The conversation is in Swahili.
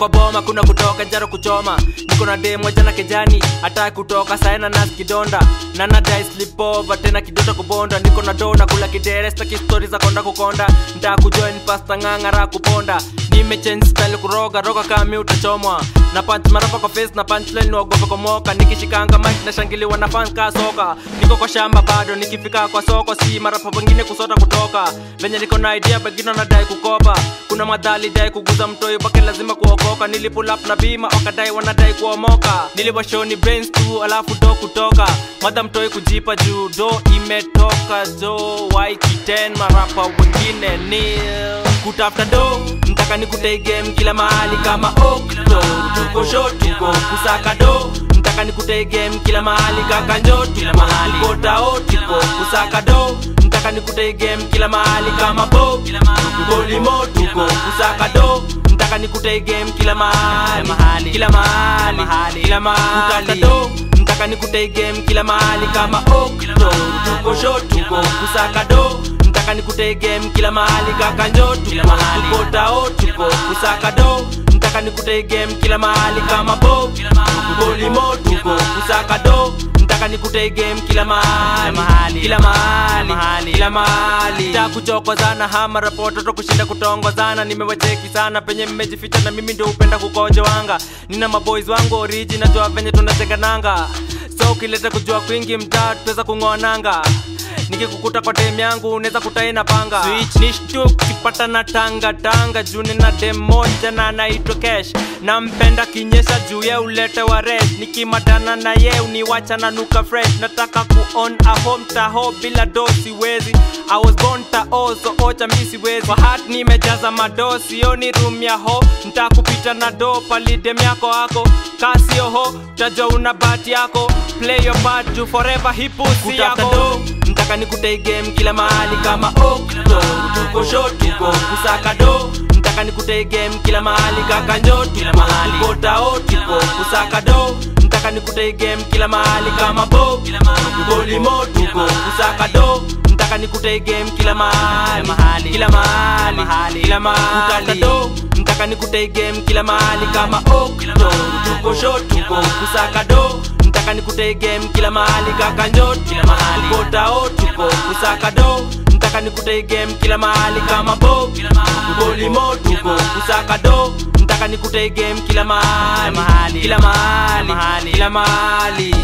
kwa boma kuna kutoka jaro kuchoma niko na demo jana kejani hata kutoka saena nas kidonda nana dai slipova tena kidota kubonda niko na dona kula kidere staki stori za konda kukonda ntaa kujoin pasta ng'ang'ara kuponda nimechange style kuroga roga kami utachomwa na punch marapa kwa face na punchline nuogopa komoka nikishikanga mic na shangiliwa na fan ka soka niko kwa shamba bado nikifika kwa soko si marapa wengine kusota kutoka venye niko na idea begino nadai kukopa kuna madhali dai kuguza mtoi bake lazima kuokoka nilipull up na bima wakadai wanadai kuomoka niliwashoni brains tu alafu do kutoka madha mtoi kujipa juu do imetoka jo waikiten marapa wengine nil kutafuta do mtaka nikutei game kila mahali kama okto tuko sho tuko kusaka do mtaka nikutei game kila mahali kaka njo kila mahali tuko tao tuko kusaka do mtaka nikutei game kila mahali kama bo tuko limo tuko kusaka do mtaka nikutei game kila mahali kila mahali kila mahali do mtaka nikutei game kila mahali kama okto tuko sho tuko kusaka do nataka nikutei game kila mahali kaka njo tuko tao tuko kusaka do nataka nikutei game kila mahali kama bo tuko limo tuko kusaka do nataka nikutei game kila mahali kila mahali kila mahali ta kuchokozana hama rapoto kushinda kutongozana nimewacheki sana penye mmejificha na mimi ndio upenda kukonjoanga nina maboys wangu oriji najua venye tunatengananga so ukileta kujua kwingi mtaa tutaweza kung'oananga nikikukuta kwa dem yangu unaweza kutaina panga Switch, nishtu kipata na tanga tanga juu nina dem moja na anaitwa cash nampenda kinyesha juu ye ulete wa red nikimatana na ye uniwacha na nuka fresh nataka kuon a home taho bila do siwezi I was born tao so ocha mi siwezi kwa hat nimejaza mado sioni room ya ho ntakupita na do pali dem yako ako kasio ho tajua una bat yako play your part juu forever hipusi yako mtaka nikutei game kila mahali kama okto tuko sho tuko kusaka do mtaka nikutei game kila mahali kaka njo kila mahali tuko tao tuko kusaka do mtaka nikutei game kila mahali kama bo tuko limo tuko kusaka do mtaka nikutei game kila mahali kila mahali kila mahali do mtaka nikutei game kila mahali kama okto tuko sho tuko kusaka do nataka nikutei game kila mahali kaka njo kila mahali tuko tao tuko kusaka do nataka nikutei game kila mahali kama bo tuko limo tuko kusaka do nataka nikutei game kila mahali kila mahali kila mahali